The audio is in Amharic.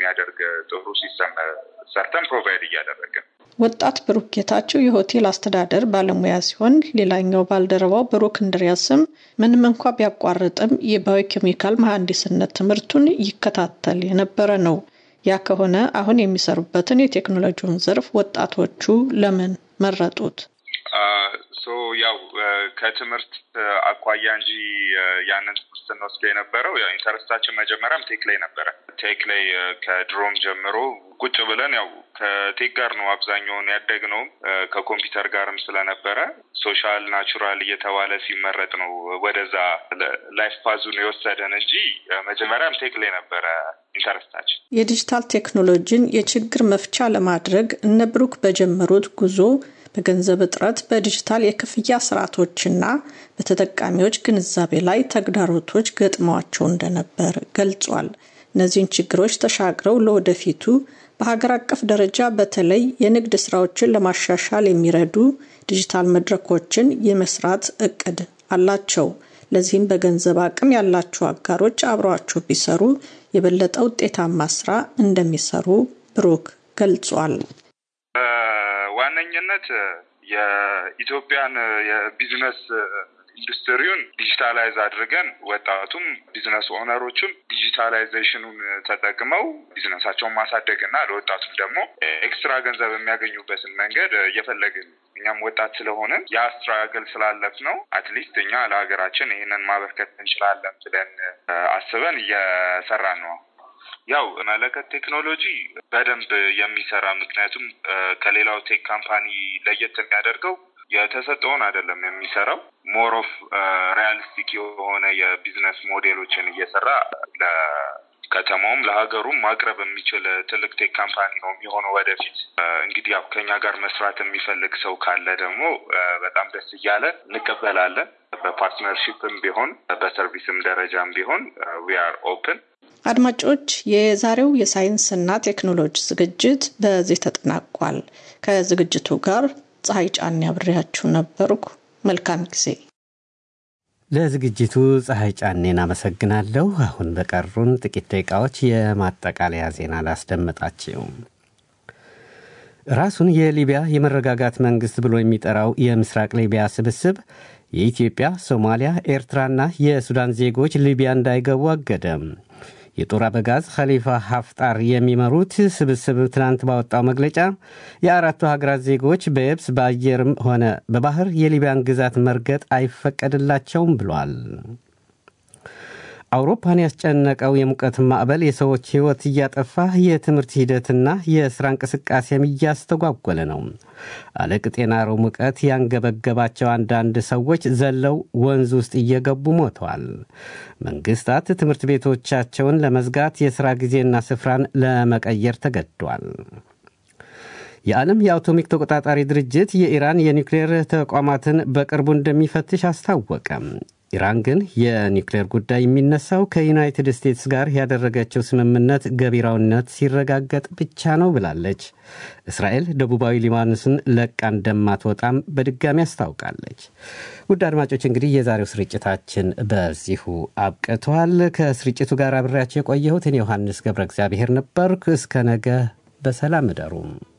የሚያደርግ ጥሩ ሲስተም ሰርተን ፕሮቫይድ እያደረግን ወጣት ብሩክ ጌታቸው የሆቴል አስተዳደር ባለሙያ ሲሆን ሌላኛው ባልደረባው ብሩክ እንድሪያስም ምንም እንኳ ቢያቋርጥም የባዮኬሚካል መሐንዲስነት ትምህርቱን ይከታተል የነበረ ነው። ያ ከሆነ አሁን የሚሰሩበትን የቴክኖሎጂውን ዘርፍ ወጣቶቹ ለምን መረጡት? ያው ከትምህርት አኳያ እንጂ ያንን ትምህርት ስንወስዶ የነበረው ያው ኢንተረስታችን መጀመሪያም ቴክ ላይ ነበረ። ቴክ ላይ ከድሮም ጀምሮ ቁጭ ብለን ያው ከቴክ ጋር ነው አብዛኛውን ያደግነውም ከኮምፒውተር ጋርም ስለነበረ ሶሻል ናቹራል እየተባለ ሲመረጥ ነው ወደዛ ላይፍ ፓዙን የወሰደን እንጂ መጀመሪያም ቴክ ላይ ነበረ ኢንተረስታችን። የዲጂታል ቴክኖሎጂን የችግር መፍቻ ለማድረግ እነ ብሩክ በጀመሩት ጉዞ በገንዘብ እጥረት በዲጂታል የክፍያ ስርዓቶችና በተጠቃሚዎች ግንዛቤ ላይ ተግዳሮቶች ገጥመዋቸው እንደነበር ገልጿል። እነዚህን ችግሮች ተሻግረው ለወደፊቱ በሀገር አቀፍ ደረጃ በተለይ የንግድ ስራዎችን ለማሻሻል የሚረዱ ዲጂታል መድረኮችን የመስራት እቅድ አላቸው። ለዚህም በገንዘብ አቅም ያላቸው አጋሮች አብረዋቸው ቢሰሩ የበለጠ ውጤታማ ስራ እንደሚሰሩ ብሩክ ገልጿል። ዋነኝነት የኢትዮጵያን የቢዝነስ ኢንዱስትሪውን ዲጂታላይዝ አድርገን ወጣቱም ቢዝነስ ኦነሮችም ዲጂታላይዜሽኑን ተጠቅመው ቢዝነሳቸውን ማሳደግ እና ለወጣቱም ደግሞ ኤክስትራ ገንዘብ የሚያገኙበትን መንገድ እየፈለግን እኛም ወጣት ስለሆነ ያ ስትራግል ስላለፍ ነው አትሊስት እኛ ለሀገራችን ይህንን ማበርከት እንችላለን ብለን አስበን እየሰራን ነው። ያው መለከት ቴክኖሎጂ በደንብ የሚሰራ ምክንያቱም ከሌላው ቴክ ካምፓኒ ለየት የሚያደርገው የተሰጠውን አይደለም የሚሰራው ሞር ኦፍ ሪያሊስቲክ የሆነ የቢዝነስ ሞዴሎችን እየሰራ ለከተማውም ለሀገሩም ማቅረብ የሚችል ትልቅ ቴክ ካምፓኒ ነው የሚሆነው ወደፊት። እንግዲህ ያው ከኛ ጋር መስራት የሚፈልግ ሰው ካለ ደግሞ በጣም ደስ እያለ እንቀበላለን። በፓርትነርሺፕም ቢሆን በሰርቪስም ደረጃም ቢሆን ዊ አር ኦፕን። አድማጮች፣ የዛሬው የሳይንስና ቴክኖሎጂ ዝግጅት በዚህ ተጠናቋል። ከዝግጅቱ ጋር ፀሐይ ጫን ያብሬያችሁ ነበርኩ። መልካም ጊዜ። ለዝግጅቱ ፀሐይ ጫኔን አመሰግናለሁ። አሁን በቀሩን ጥቂት ደቂቃዎች የማጠቃለያ ዜና ላስደምጣችሁ። ራሱን የሊቢያ የመረጋጋት መንግስት ብሎ የሚጠራው የምስራቅ ሊቢያ ስብስብ የኢትዮጵያ፣ ሶማሊያ፣ ኤርትራና የሱዳን ዜጎች ሊቢያ እንዳይገቡ አገደም። የጦር አበጋዝ ኸሊፋ ሀፍጣር የሚመሩት ስብስብ ትናንት ባወጣው መግለጫ የአራቱ ሀገራት ዜጎች በየብስ በአየርም ሆነ በባህር የሊቢያን ግዛት መርገጥ አይፈቀድላቸውም ብሏል። አውሮፓን ያስጨነቀው የሙቀት ማዕበል የሰዎች ሕይወት እያጠፋ የትምህርት ሂደትና የሥራ እንቅስቃሴም እያስተጓጎለ ነው። አለቅጥ የናረው ሙቀት ያንገበገባቸው አንዳንድ ሰዎች ዘለው ወንዝ ውስጥ እየገቡ ሞተዋል። መንግሥታት ትምህርት ቤቶቻቸውን ለመዝጋት የሥራ ጊዜና ስፍራን ለመቀየር ተገዷል። የዓለም የአቶሚክ ተቆጣጣሪ ድርጅት የኢራን የኒውክሌር ተቋማትን በቅርቡ እንደሚፈትሽ አስታወቀም። ኢራን ግን የኒውክሌር ጉዳይ የሚነሳው ከዩናይትድ ስቴትስ ጋር ያደረገችው ስምምነት ገቢራዊነት ሲረጋገጥ ብቻ ነው ብላለች። እስራኤል ደቡባዊ ሊባኖስን ለቃ እንደማትወጣም በድጋሚ አስታውቃለች። ውድ አድማጮች እንግዲህ የዛሬው ስርጭታችን በዚሁ አብቅተዋል። ከስርጭቱ ጋር አብሬያቸው የቆየሁት እኔ ዮሐንስ ገብረ እግዚአብሔር ነበርኩ። እስከ ነገ በሰላም እደሩም።